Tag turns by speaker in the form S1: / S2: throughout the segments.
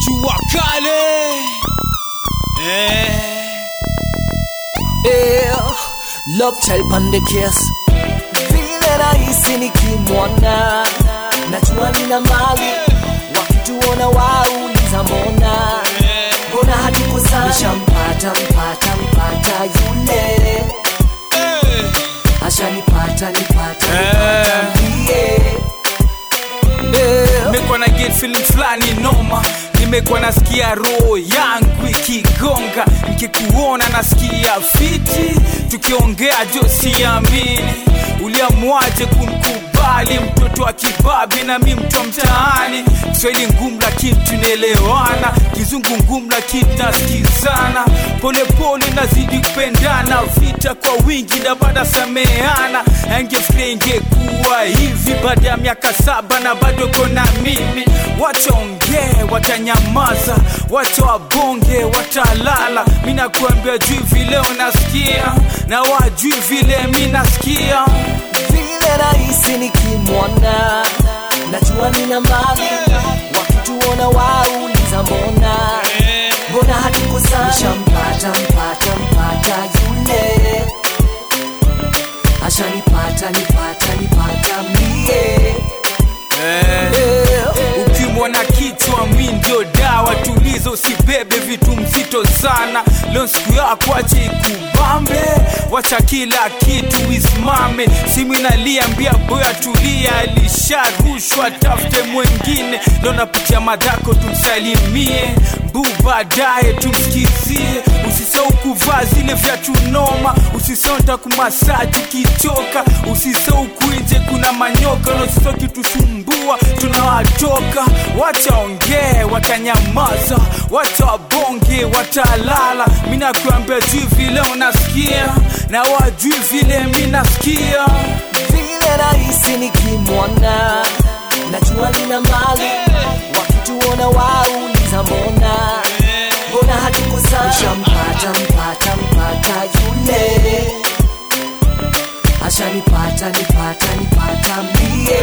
S1: jua kale eh.
S2: Eh, love child pande kiss vile rahisi nikimwona najua nina mali wakituona wauliza mbona mbona hatukosana nishampata mpata mpata yule
S1: Eh.
S2: ashanipata nipata
S1: Eh.
S2: nipata mie Eh,
S1: nimekuwa na get feeling fulani noma nimekuwa nasikia roho yangu ikigonga nikikuona nasikia fiti tukiongea jo siamini uliamwaje kunkubali mtoto wa kibabi na mi mtu wa mtaani kiswahili ngumu lakini tunaelewana kizungu ngumu lakini tunasikizana polepole nazidi kupendana vita kwa wingi na baada sameana angefikiria ingekuwa hivi baada ya miaka saba na bado kona mimi wachaongee watanyamaza wacha wabonge watalala mi nakuambia juu vile unasikia na wajui vile mi nasikia
S2: vile rahisi nikimwona najua nina mali wakituona wauliza mbona mbona hatukosana nishampata mpata mpata yule ashanipata nipata nipata mie Eh,
S1: ukimwona kichwa mi ndio dawa tulizo usibebe vitu mzito sana leo siku yako ache ikubambe wacha kila kitu isimame simu inaliambia boya tulia alisharushwa tafute mwengine leo napitia madhako tumsalimie mbu baadaye tumsikizie usisau kuvaa zile vya tunoma usisau ntakumasaji ukichoka usisau kuinje kuna manyoka na usisau kitusumbua tunawatoka wachaongee watanyamaza wacha wabonge watalala mi nakuambia juu vile unasikia na wajui vile mi nasikia
S2: vile rahisi nikimwona najua nina mali wakituona wauliza mbona mbona hatukosana nishampata mpata mpata yule ashanipata nipata nipata mie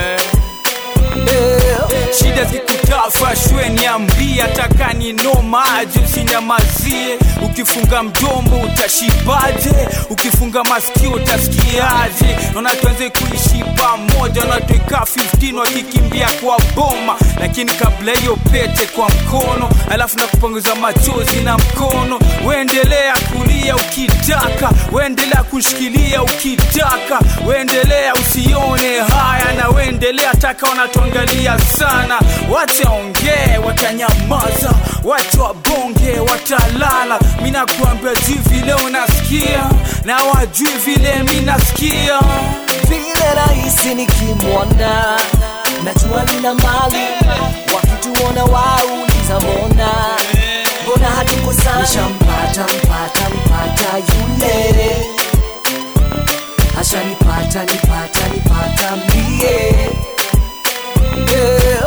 S2: Eh,
S1: shida zikutafa shwe niambie takani nomaje usinyamazie ukifunga mdombo utashibaje ukifunga masikio utasikiaje naona tuanze kuishi pamoja natweka 15 wakikimbia kwa boma lakini kabla hiyo pete kwa mkono alafu na kupanguza machozi na mkono uendelea kulia ukitaka uendelea kushikilia ukitaka uendelea usione haya na uendelea taka wanatuangalia sana wachaongee watanyamaza wacha wabonge watalala mi nakuambia juu vile unasikia na wajui vile mi nasikia
S2: vile rahisi nikimwona najua nina mali wakituona wauliza mbona mbona hatukosana nishampata mpata mpata yule ashanipata nipata nipata mie Eh,